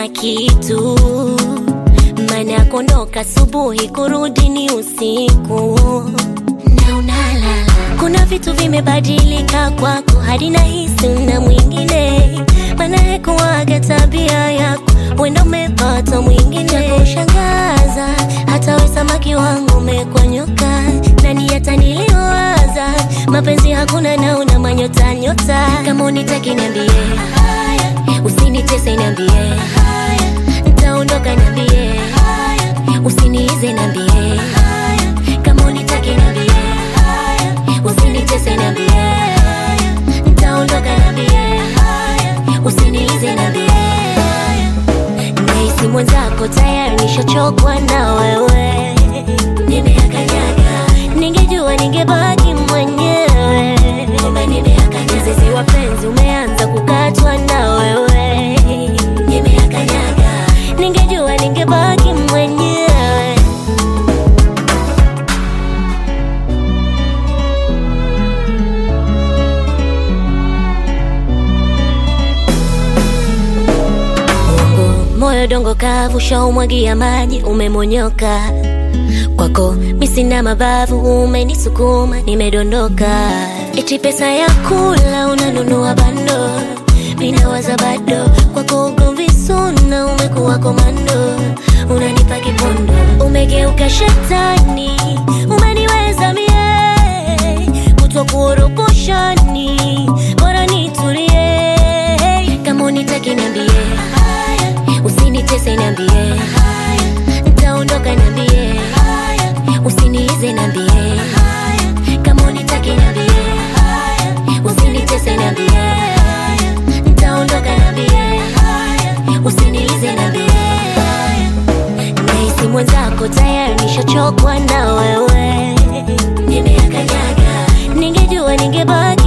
una kitu maana ya kuondoka asubuhi kurudi ni usiku na unalala kuna vitu vimebadilika kwako hadi nahisi una mwingine maana hekuwaga tabia yako wenda umepata mwingine kushangaza hata we samaki wangu umekwanyoka nani ataniliwaza mapenzi hakuna na una manyota nyota kama unitaki niambie usinitese niambie ntaondoka niambie usiniize niambie kama unitaki niambie usinitese niambie ntaondoka niambie usiniize niambie nahisi mwenzako tayari nishachokwa na wewe nimeakanyaga ningejua ningebaki mwenyewe kumbe nimeakanyaga mzizi wa penzi umeanza kukatwa na wewe nimeakanyaga ningejua ningebaki mwenyewe Mungu, moyo dongo kavu shaumwagia maji umemonyoka kwako misina mabavu umenisukuma nimedondoka eti pesa ya kula unanunua bando minawaza bado kwako ugomvi suna umekuwa komando unanipa kipondo umegeuka shetani umeniweza mie kutwa kuoroposhani bora nitulie kama unitaki niambie usinitese niambie ntaondoka niambie usiniize niambie kama unitaki niambie usinitese niambie ntaondoka niambie usiniize niambie nahisi mwenzako tayari nishachokwa na wewe nimeakanyaga ningejua ningebaki